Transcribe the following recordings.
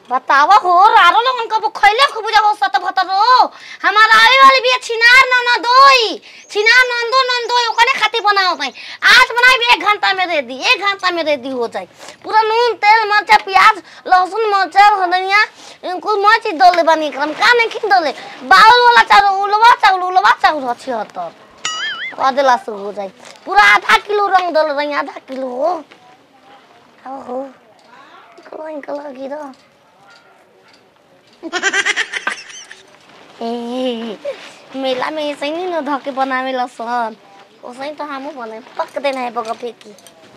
बतावा हो रारो लोगन कबो खैले खूब जा हो सत भतरो हमार आवे वाली भी छिनार न न दोई छिनार नंदो नंदो ओकने खातिर बनाओ भाई आज बनाई भी एक घंटा में रेडी एक घंटा में रेडी हो जाए पूरा नून तेल मरचा प्याज लहसुन मरचा धनिया कुल मर चीज डले बनी एकरा में का नहीं खिन डले बाउल वाला चाउल उलवा चाउल उलवा चाउल अच्छी हतर अदला से हो जाए पूरा आधा किलो रंग डल रही आधा किलो हो हो हो कलर कलर गिरा ए, मेला में ऐसे ही न धके बनावे ला सन वैसे ही तो हमू बने पक देना है बगा फेंकी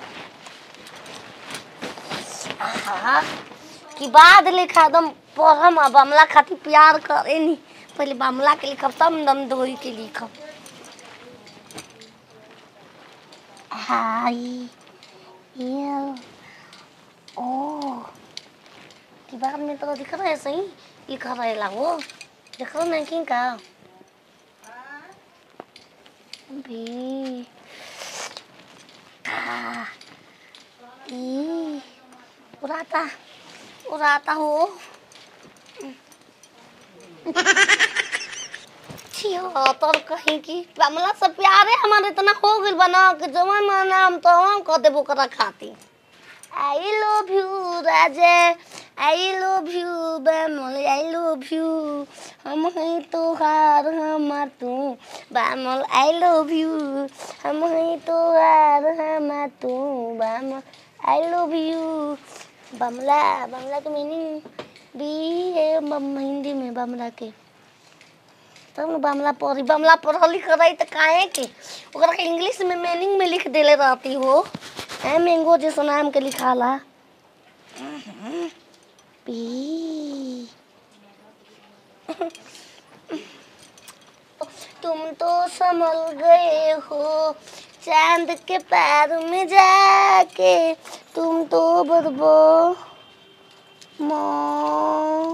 आहा, कि बाद लिखा दम पढ़म अब बमला खातिर प्यार करे नी पहले बमला के लिखब तब दम धोई के लिखब हाय ये ओ दीवार में तो दिख रहा है सही लिखा रहेला वो देख रहा नहीं कि का भी आ, ई, उड़ाता उड़ाता हो छिहत्तर कहीं की कमला से प्यारे हमारे इतना हो गइल बना कि जवन माना हम तो हम कह देबो करा खाती आई love you Raje I love you Bamal I love you हम हैं तोहार हमार तू बामल आई लव यू हम हैं तोहार हमार तू Bamal I love you Bamla Bamla के मीनिंग भी है बम हिंदी में बमला के तब न बमला पढ़ी बमला पढ़ लिख रही तो काहे के ओकरा के इंग्लिश में मीनिंग में लिख देले रहती हो ए मैंगो जैसा नाम के लिखाला पी तुम तो संभल गए हो चांद के पैर में जाके तुम तो बदबो मो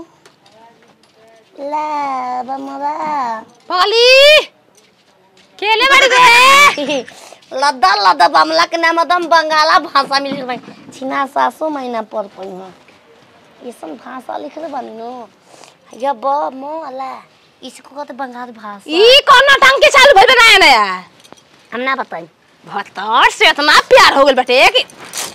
ला बमरा पाली केले बाड़ी बे लद्दा लद्दा बमला के नाम एकदम बंगाला भाषा में लिख भाई छिना सासो महीना पर पई में ये सब भाषा लिख रहे बानी नो या ब मो अला इसको कहते बंगाली भाषा ई कौन ढंग के चालू भइल नया नया हम ना बताई भतर से इतना प्यार हो गेल बेटे कि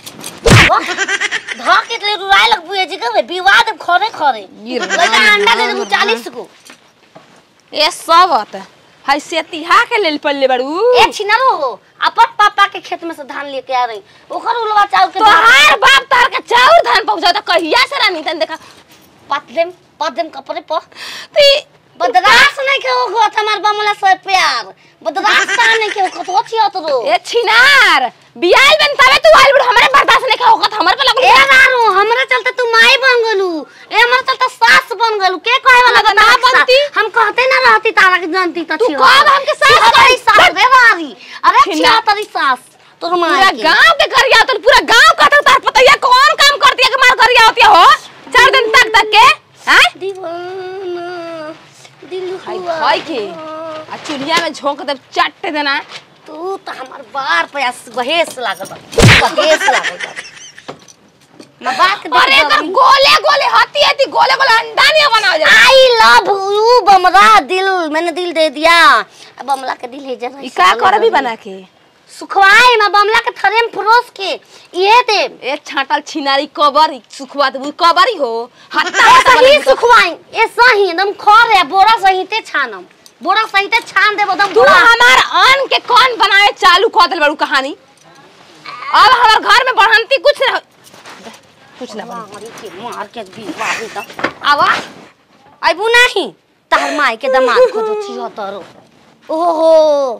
धा के ले रुराय लग बुए जी के विवाद खरे खरे गिर लगा अंडा दे दे 40 को ए सबत हाय सेतिहा के लेल पल्ले बाड़ू ए छिनारो हो अपन पापा के खेत में से धान लेके आ रही ओकर उलवा चाउर के तोहार बाप तार के चाउर धान पहुंचा त कहिया से रानी तन देखा पतदेम पतदेम कपड़े पर ती बदरास नहीं के हो गो हमार बमला से प्यार बदरास का नहीं के हो तो छी अतरो ए छिनार बियाल बन तबे तू आइल बुढ़ हमरे बर्दाश्त नहीं होगा हमरे पे लगल ए रारो हमरे चलते तू माई बन गलू ए हमरे चलते सास बन गलू के कहे वाला अगर बता ना बनती? हम कहते ना रहती तारा के जानती त तू छी कब हमके सास तेरी कही? सास रे मारी अरे छी छिना। तेरी सास तोर पूरा माई के गांव के गरिया तो पूरा गांव का तार पता ये कौन काम करती है कि मार गरिया होती है हो चार दिन तक तक के हैं दीवाना दिल हाय हुआ भाई के आ चुलिया में झोंक दे चट देना तू तो हमार बार पे बहेस लागल बा बहेस लागल बा मैं बात के अरे एकर गोले गोले हती हती गोले गोले अंडा नहीं बनाओ जा आई लव यू बमरा दिल मैंने दिल दे दिया अब बमला के दिल है जरा ई का कर भी बना के सुखवाई मैं बमला के थरे में परोस के ये दे ए छाटल छिनारी कबर सुखवा दे कबरी हो हत्ता ऐसा ही सुखवाई ऐसा ही एकदम खर है बोरा सहिते छानम बोरा सहिते छान देबो एकदम तू बोरा हमार अन के कौन बनाए चालू कर दिल बड़ू कहानी अब हमार घर में बढ़ंती कुछ ना कुछ ना बनी। मारी के मार के बीवारी त आवा आइबू नहीं तार माई के दामाद को दो छी हतरो ओहो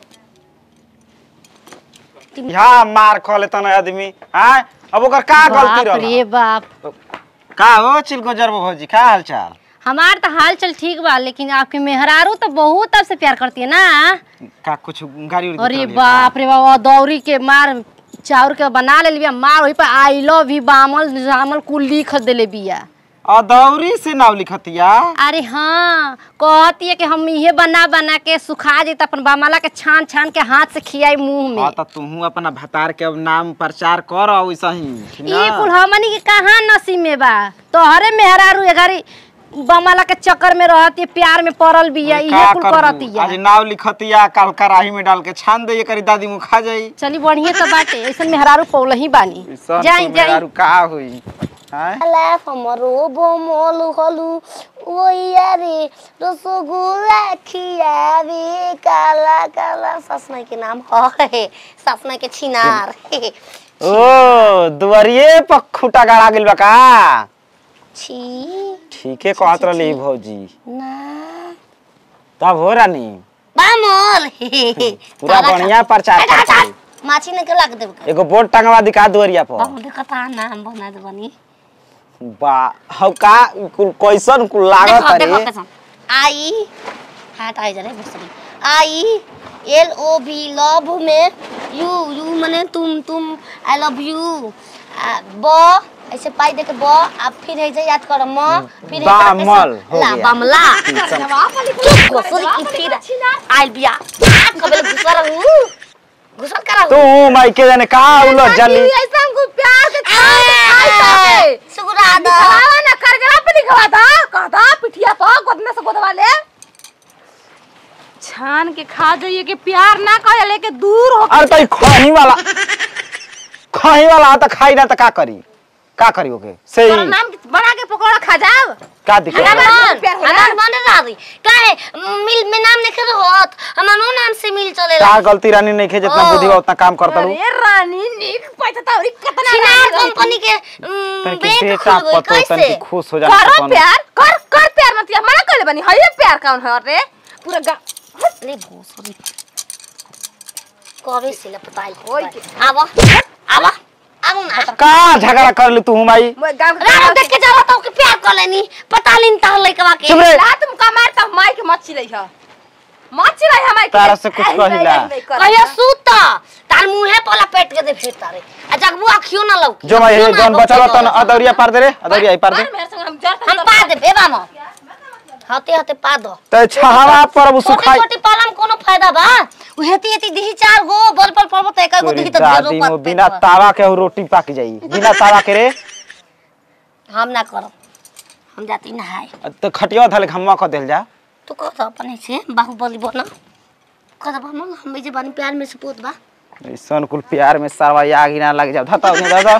यहाँ मार खा लेता ना आदमी हाँ अब ओकर का गलती बाप रे रहला बाप का हो चिलगोजर भौजी का हाल चाल हमार तो हाल चल ठीक बा लेकिन आपके मेहरारू तो बहुत आपसे प्यार करती है ना का कुछ गाड़ी उड़ी अरे देत रहली बाप रे बाबा दौरी के मार चाउर के बना ले बिया मार वही पर आई लव यू बामल जामल कुल लिख देले बिया अदौरी से नाव लिखतिया अरे हाँ कहती है कि हम इहे बना बना के सुखा दी अपन बामाला के छान छान के हाथ से खियाई मुंह में हाँ तो तू अपना भतार के अब नाम प्रचार कर वैसा ही ठीक ई ना? कुल हमनी के कहाँ नसीब में बा तोहरे मेहरारू ए घरी बमाला के चक्कर में रहती प्यार में पड़ल बिया का इहे कुल करबू? करतिया आज नाव लिखतिया काल कराही में डाल के छान दे करी दादी मुँह खा जाई चली बढ़िया तो बाटे ऐसन मेहरारू पौल ही बानी ऐसन जाई तो जाई मेहरारू का हुई हैं? लाफ हमरो बोमोलु हलु ओया रे रसगुल्ला खियावे काला काला ससना के नाम है ससना के छिनार ओ दुआरिये पर खूटा गाड़ा गेल बा का छी ठीके कहत रहली भौजी ना तब हो रानी बामोल पूरा बढ़िया प्रचार करती माछी ने के लग देब एगो बोर्ड टंगवा दिखा दुआरिया पर बामोल कता नाम बना दे बनी बा हौ का कुल कैसन कुल लागत देखो रे देखो कसम आई हाथ आई जा रे भोसड़ी I L O B love में यू यू माने तुम तुम आई लव यू ब ऐसे पाई दे के ब आप फिर है जे याद कर म फिर है करके बामल सब- हो ला गया। बामला जवाब वाली चुप घुसर की फिर आइल बिया हाथ कबल घुसर हूं घुसर करा तू माइके जाने का उलट जाली ऐसा हमको प्यार के खाए खाए खाए सुगरा दा दिखावा ना कर जरा पे दिखवा था कहता पिठिया तो गोदने से गोदवा ले छान के खा जाइए कि प्यार ना करे लेके दूर हो अरे तई खही वाला खही वाला त खाई ना त का करी का करी ओके सही तोरा नाम के बना के पकौड़ा खा जाओ का दिक्कत हमार बा? हमार प्यार होला। हमार बने रादी काहे मिल में नाम लिखे रहत हमार नो नाम से मिल चलेला का गलती रानी नहीं खे जितना ओ। बुद्धि बा उतना काम करता अरे रानी नीक पैसा तौरी कितना छिनार रानी रही। कंपनी के उम, तनकी बैंक बेटा खुल गई पतो कैसे तनकी खुश हो जाने करो कौन प्यार कर कर प्यार मत मना कर बनी है प्यार कौन है रे पूरा गा ले भोसरी कबे से लपटाई ओए के। आवा आवा आवा ना का झगड़ा कर ली तू माई मैं गांव के रानो देख के जावा तो के प्यार कर लेनी पता लिन ता लइकवा के चुप रे। ला तुम का मारता माई के मच्छी रही है मच्छी रही हमारी तारा से कुछ कहिला। कहिया सूत तार मुंहे पला पेट के दे फेर तारे आ जगबू आखियो ना लौकी जो मैं आँखियों ये ना जौन लौकी बचल तो तन लौकी। अदौरिया पार दे रे अदौरिया पार दे मेरे संग हम जर हम पा दे बे बामो हते हते पा दो त छहावा पर अब छोटी सुखाई छोटी पालम कोनो फायदा बा उ हेती हेती दिही चार गो बल बल पड़बो त एक गो तोरी दिही त दादी ढेरो मो पत बिना तावा के उ रोटी पक जाई बिना तावा के रे हम ना करब हम जाती नहाए त खटिया धले घम्मा क देल जा तू कह दो अपने से बाहुबली बना कह दो हम हम जे बानी प्यार में सपूत बा ऐसन कुल प्यार में सरवा आग ही ना लग जा धता उन्हें दादा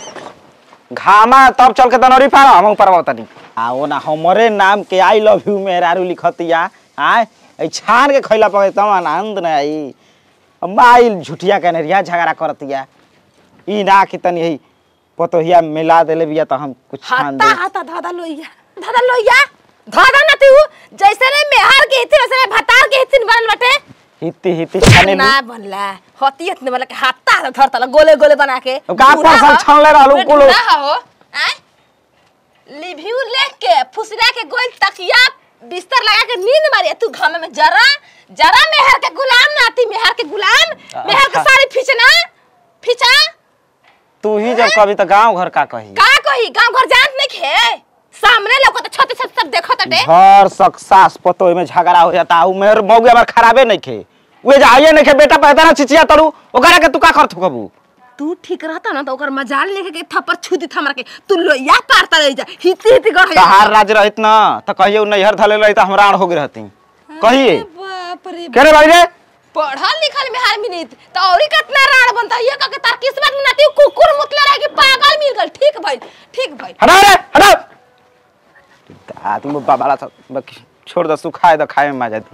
घामा तब चल के दनौरी पार हम ऊपर तनी आ ओ ना हमरे नाम के आई लव यू मेहरारू लिखतिया आय ए छान के खइला पगे तम आनंद ना आई माइल झुटिया के नरिया झगड़ा करतिया ई ना कि तनी हई पतोहिया मिला देले बिया त हम कुछ छान हाथा दे हाथा धादा लोइया धादा लोइया धादा ना तू जैसे ने मेहार के हित वैसे ने भतार के हित बनल बटे हिती हिती छाने ना बनला हतियत ने मतलब हाथा हाथा धरता गोले गोले बना के अब का बूढ़ा फसल हो, छानले रहलू बूढ़ा कुलो। हो आय लिव्यू लेख के फुसरा के गोल तकिया बिस्तर लगा के नींद मारी तू घाम में जरा जरा मेहर के गुलाम ना आती मेहर के गुलाम मेहर के अच्छा। सारी फिचना फिचा तू ही जब कभी त गांव घर का कही का कही गांव घर जानत नहीं खे सामने लोग तो छत छत सब देखो तटे घर सक सास पतो में झगड़ा हो जाता उ मेर मौगे हमार खराबे नहीं खे वे जाइए नहीं खे बेटा पैदा ना चिचिया तरू ओकरा के तू का करत कबू तू ठीक रहता ना तो ओकर मजाल लेके के थप्पड़ छू दी हमरा के तू लोया पारता रह जा हिती हिती गढ़ तहार राज रहित ना त कहियो नैहर धले रही त हमरा हो गई रहती कहिए बाप रे के रे भाई रे पढ़ल लिखल में हर मिनट तो औरी कितना राड़ बनता ये कह के तार किस्मत में नाती कुकुर मुतले रह के पागल मिल गल ठीक भाई ठीक भाई हटा रे हटा दादी मो बाबाला छोड़ द सुखाए द खाए में मजा